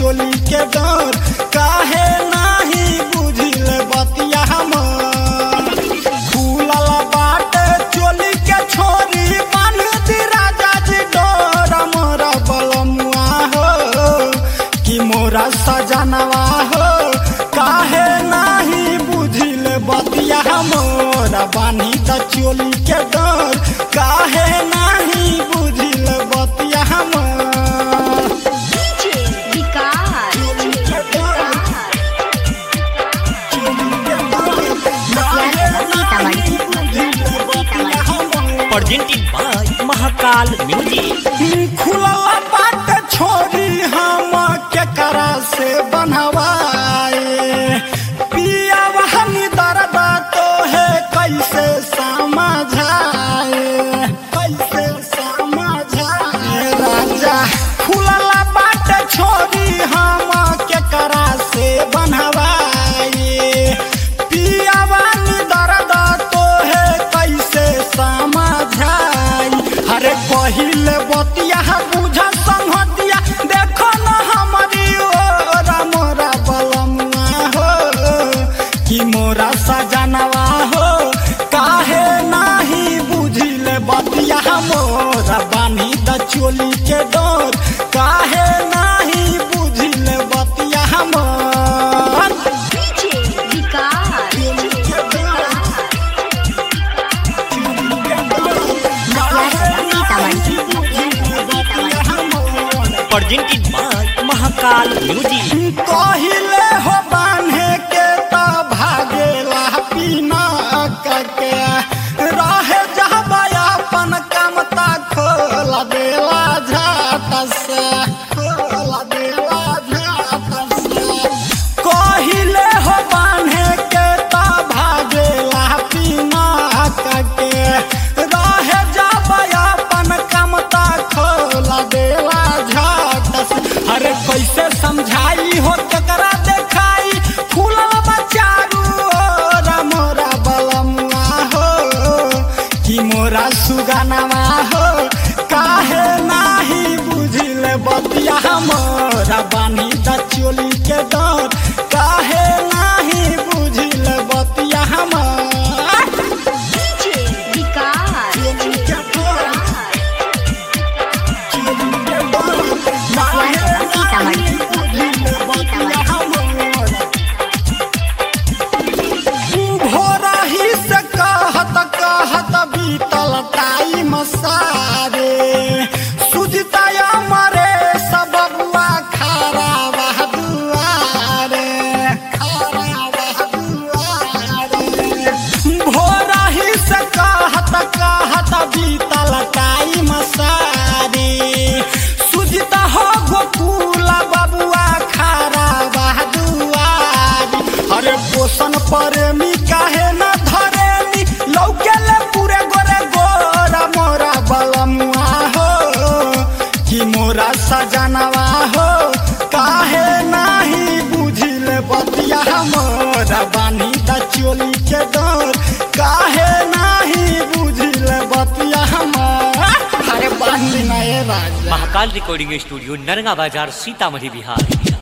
चोली के डर काहे नाही बुझिल बतिया हमर फूलल बाटे चोली के छोरी बांध दी राजा जी डोर मोरा बलमुआ हो कि मोरा सजनवा हो काहे नाही बुझिल बतिया मोरा बानी द चोली के डर काहे नाही बुझिल बतिया हमर विकास presented by Mahakal Music. खुलल बाट छोरी हम केकरा से बनवाए पिया बहनी दर्द तो है कैसे समझाए कैसे समझाए राजा खुलल बाट छोरी हम केकरा से बनवाए पिया बहनी दर्द तो है कैसे समझाई अरे पहिले बतिया बुझा संहतिया देखो न हमारी ओर मोरा बलमुआ हो कि मोरा सजनवा हो काहे नाही बुझिल बतिया मोरा बानी द चोली के डोर काहे नाही बुझिल बतिया हमर Presented by Mahakal Music. कहिले हो बान्हे के त भागेला पीना के रहे जहबा अपन काम त खोला देला झाट से खोला देला झाट से कहिले हो बान्हे के त भागेला पीना के रहे जहबा अपन काम त खोला देला झाट से अरे कैसे समझाई हो केकरा देखाई फूलल बचारू ओरा मोरा बलमुआ हो कि मोरा सुगनवा हो काहे नाही बुझिल बतिया मोरा बानी द चोली के डर काहे नाही बुझिल बतिया हमर चोली के डर चोली के डर भोरही से कहत कहत बीतल टाइम सारे सुजता मरे सब बुआ खारा बह दुआरे खारा बह दुआरे भोरही से कहत कहत बीतल टाइम सारे सुजता हो गोकुल बबुआ खारा बह दुआरी अरे पोषण प्रेमी काहे न धरेनी लौकेले पूरे गोरे गोरा मोरा बलमुआ हो कि मोरा सजनवा हो काहे नाही बुझिल बतिया मोरा बानी द चोली के डर काहे नाही बुझिल बतिया हमर अरे बांधी ना ए राजा महाकाल रिकॉर्डिंग स्टूडियो नरगा बाजार सीतामढ़ी बिहार